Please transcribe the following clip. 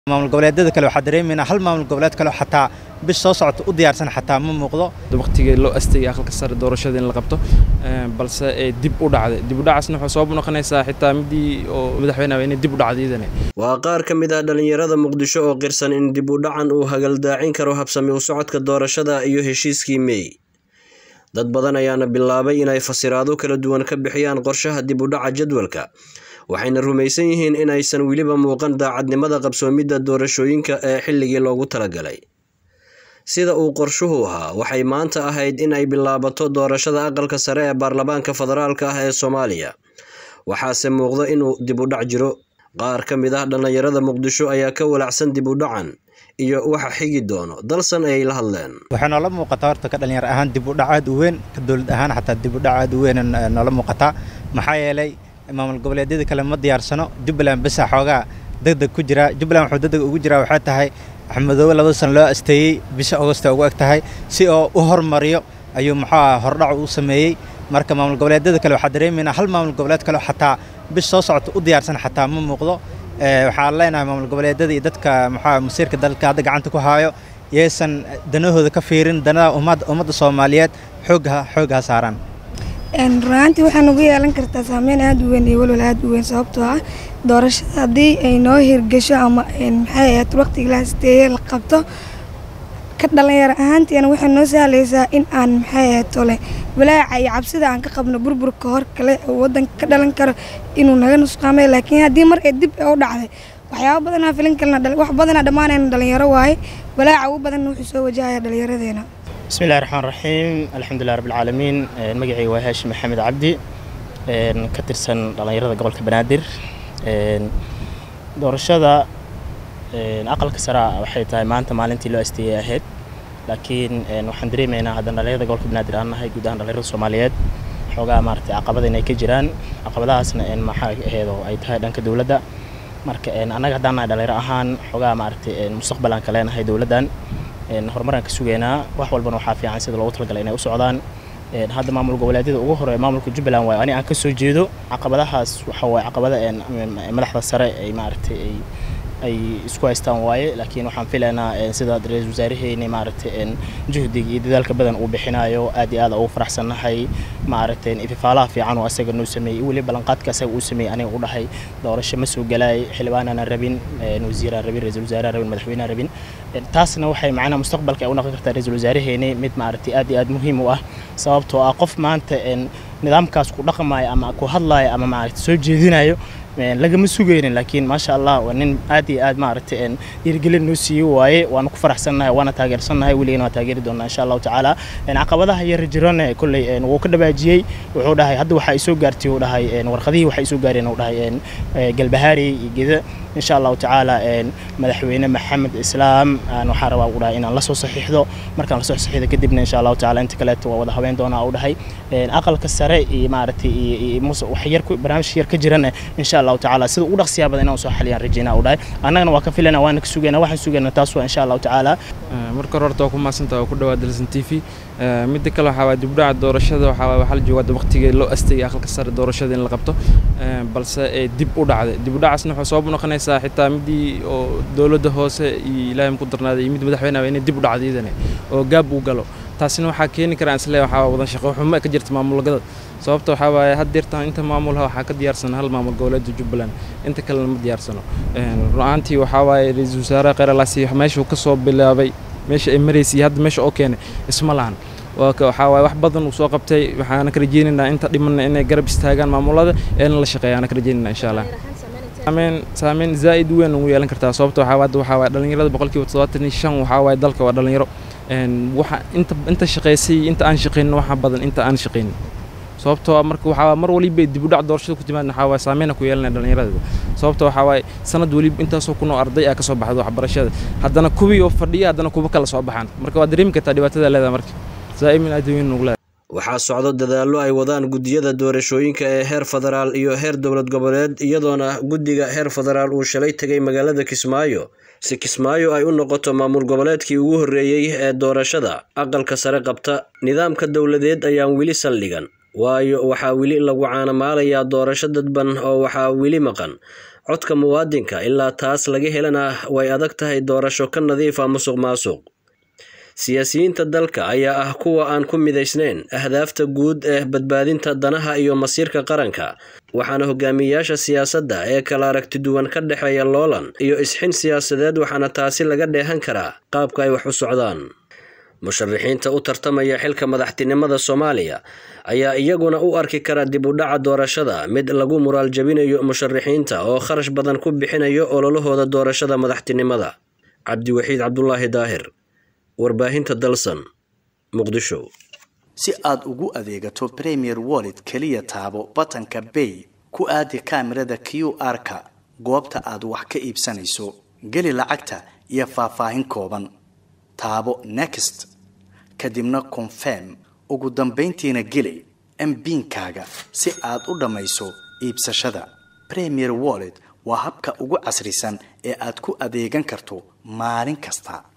maamul goboleedyada kale waxaa dareemaynaa hal maamul goboleed kale xataa bish soo socota u diyaarsan xataa ma muuqdo waqtigii loo astayay aqalka sare doorashada in la qabto balse ee dib u dhacday dib u dhacaasna waxay sabab u noqonaysaa xitaa midii oo madaxweynaha inay dib u dhacday iyadana waa qaar ka mid ah dhallinyarada muqdisho oo qirsan in dib u dhacan uu hagaldaacin karo habsami u socodka doorashada iyo heshiiskii mey dad badan ayaana bilaabay inay fasiraado kala duwan ka bixiyaan qorshaha dib u dhaca jadwalka waxayna rumaysan yihiin in aysan weliba muuqan daacadnimada qabsoomidda doorashooyinka ee xilligii loogu talagalay sida uu qorshuhu ahaa waxay maanta ahayd in ay bilaabato doorashada aqalka sare ee baarlamaanka federaalka ah ee soomaaliya waxaase muuqda inuu dib u dhac jiro qaar ka mid ah dhallinyarada muqdisho ayaa ka walacsan dib u dhacan iyo waxa xigi doono dalsan ayay la hadleen waxay noola muuqataa horta ka dhalinyar ahaan dib u dhac aad u weyn ka dowlad ahaan xataa dib u dhac aad u weyn noola muuqataa maxaa yeelay maamul goboleedyada kale ma diyaarsano jubbaland besa xoogaa degdeg ku jira jubbaland wuxuu degdeg ugu jiraa waxay tahay axmedoobe labada sano loo asteeyey bisha agosta ugu eg tahay si oo u hormariyo ayuu muxuu hordhac u sameeyey marka maamul goboleedyada kale waxaa dareemaynaa hal maamul goboleed kale xataa bish soo socota u diyaarsan xataa ma muuqdo waxaan leenahay maamul goboleedyada iyo dadka muxuu masiirka dalka hadda gacanta ku haayo yaysan danahooda ka fiirin danada ummadda soomaaliyeed xoogha xoogha saaraan runaantii waxaa nagu yeelan kartaa saameyn aada u weyn iyo walwal aada u weyn sababtoo ah doorashada haddii ay noo hirgasho ama maxay ahayd waqtigii la hasteeye la qabto ka dhalinyaro ahaantiina waxay noo sahlaysaa in aan maxay ahayd tole walaaca iyo cabsida aan ka qabno burburka hor kale oo waddanka ka dhalan karo inuu naga nusqaamay laakiin haddii mar ee dib u dhacday waxyaaba badanaa filin kalena wax badanaa dhammaanayna dhalinyaro waaye walaaca ugu badanna wuxuu soo wajahaya dhallinyaradeena بسم الله الرحمن الرحيم الحمد لله رب العالمين مقعي وهاشم محمد عبدي كترسن dhalinyarada gobolka banaadir doorashada aqalka sare waxay tahay maanta maalintii loo asteeyay ahayd laakiin waxaan dareemaynaa haddana dhalinyarada gobolka banaadir aan nahay guud ahaan dhalinyarada soomaaliyeed xoogaa maaragtay caqabada inay ka jiraan caqabadahaasna maxaa ahayd oo ay tahay dhanka dowladda marka annaga haddaan nahay dhalinyaro ahaan xoogaa maaragtay mustaqbal aan ka leenahay dowladdan horumaraan ka sugaynaa wax walbana waxaa fiican sida loogu talagalay inay u socdaan hadda maamul goboleedyada ugu horeeya maamulka jubbaland waayo ani aan ka soo jeedo caqabadahaas waxa waaye caqabada madaxda sare ay maaragtay ay ay isku haystaan waaye laakiin waxaan filaynaa sida ra-iisul wasaaraheeni maaragtay juhdiga iyo dadaalka badan uu bixinayo aad iyo aad ugu faraxsannahay maaragtay ififaalaha fiican oo asaga noo sameeyey weli ballanqaadka asaga uu sameeyey aniga u dhahay doorasho ma soo galaay xildhibaanana rabin wasiiraan rabin ra-iisul wasaaraha rabin madaxweynaha rabin taasna waxay macnaha mustaqbalka ay u noqon kartaa ra-iisul wasaaraheeni mid maaragtay aad iyo aad muhiim u ah sababtoo ah qof maanta nidaamkaas ku dhaqmayo ama ku hadlayo ama maaragtay soo jeedinayo lagama sugaynin laakiin maasha allah waa nin aad iyo aad maaragtay dhiirigelin noo siiyey waaye waana ku faraxsannahay waana taageersannahay weligana waa taageeri doonaa insha allahu tacaala caqabadaha yar jirane kolley wuu ka dhawaajiyey wuxuu dhahay hadda waxa ay soo gaartay uu dhahay warqadihii waxa ay soo gaareen uu dhahay galbahaari iyo geda insha allahu tacaala madaxweyne maxamed islaam waxaan rabaa uu dhahay inaan la soo saxiixdo markaan la soo saxiixdo kadibna insha allahu tacaala inta kaleeto waa wada haween doonaa uu dhahay aqalka sare iyo maaragtay iyo wax yar barnaamij yar ka jirana insha allahu tacaala sida ugu dhaqsiyaa badan inaan soo xaliyaan rajaynaa uu dhahay annagana waa ka filana waana ka sugaynaa waxaan sugaynaa taas waa insha allahu tacaala marka hore horta waa ku maadsantaha waa ku dhawaad dalsan t v midda kale waxaa waay dibdhaca doorashada waxaa waay waxaa la joogaa waqtigii loo astayay aqalka sare doorashada in la qabto balse ee dib u dhacday dib u dhacaasna waxay sabab u noqonaysaa xitaa midii oo dowladda hoose iyo ilaahay ku darnaaday iyo mid madaxweynaha inay dib u dhacdo iyadana oo gaab uu galo taasina waxaa keeni karaa isle waxaa wadan shaqo xumo ka jirta maamulgada sababta waxaa waaye had deertaan inta maamulha waxaa ka diyaarsan hal maamul goboleedda jubbaland inta kalena ma diyaarsano run-aantii waxaa waaye ra-iisul wasaare kheyralaasi meeshuu ka soo bilaabay meesha ay maraysay hadda meesha oo keenay isma lahan waxaa waaye wax badan uu soo qabtay waxaana ka rajeynaynaa inta dhimanna inay garab istaagaan maamulada eena la shaqeeyaana ka rajeynayna insha allah saameyn saameyn zaa'id weyn ugu yeelan kartaa sababta waxaa hadda waxaa waaye dhalinyarada boqolkiiba toddobaatan iyo shan waxaa waaye dalka waa dhalinyaro waxa inta inta shaqaysay inta aan shaqaynin waxa badan inta aan shaqaynin sababtoo ah marka waxaa mar waliba dib u dhac doorashada ku timaadna waxaa waaye saameyna ku yeelanaya dhallinyarada sababta waxaa waaye sanad waliba intaasoo kunoo arday ah ka soo baxda waxbarashada haddana kuwii oo fadhiya haddana kuwa kala soo baxaan marka waad dareemi kartaa dhibaatada leedahay marka zaa'imin aad weyn ugu leedahay waxaa socdo dadaallo ay wadaan guddiyada doorashooyinka ee heer federaal iyo heer dowlad goboleed iyadoona guddiga heer federaal uu shalay tegay magaalada kismaayo si kismaayo ay u noqoto maamul goboleedkii ugu horreeyey ee doorashada aqalka sare qabta nidaamka dowladeed ayaan weli saldhigan waayo waxaa weli lagu caanamaalayaa doorasho dadban oo waxaa weli maqan codka muwaadinka ilaa taas laga helana way adag tahay doorasho ka nadiifa musuq maasuq siyaasiyiinta dalka ayaa ah kuwa aan ku midaysnayn ahdaafta guud ee badbaadinta danaha iyo masiirka qaranka waxaana hogaamiyayaasha siyaasadda ee kala aragti duwan ka dhexeeya loolan iyo isxin siyaasadeed waxaana taasi laga dheehan karaa qaabka ay wax u socdaan musharaxiinta u tartamaya xilka madaxtinimada soomaaliya ayaa iyaguna u arki kara dib u dhaca doorashada mid lagu muraal jabinayo musharaxiinta oo kharash badan ku bixinayo ololahooda doorashada madaxtinimada cabdiwaxiid cabdulaahi daahir warbaahinta dalsan muqdisho si aad ugu adeegato premier wallet keliya taabo batanka bay ku aadi kaamirada q r-ka goobta aad wax ka iibsanayso geli lacagta iyo faahfaahin kooban taabo next kadibna confirm ugu dambayntiina geli mbiinkaaga si aad u dhammayso iibsashada premier wallet waa habka ugu casrisan ee aad ku adeegan karto maalin kasta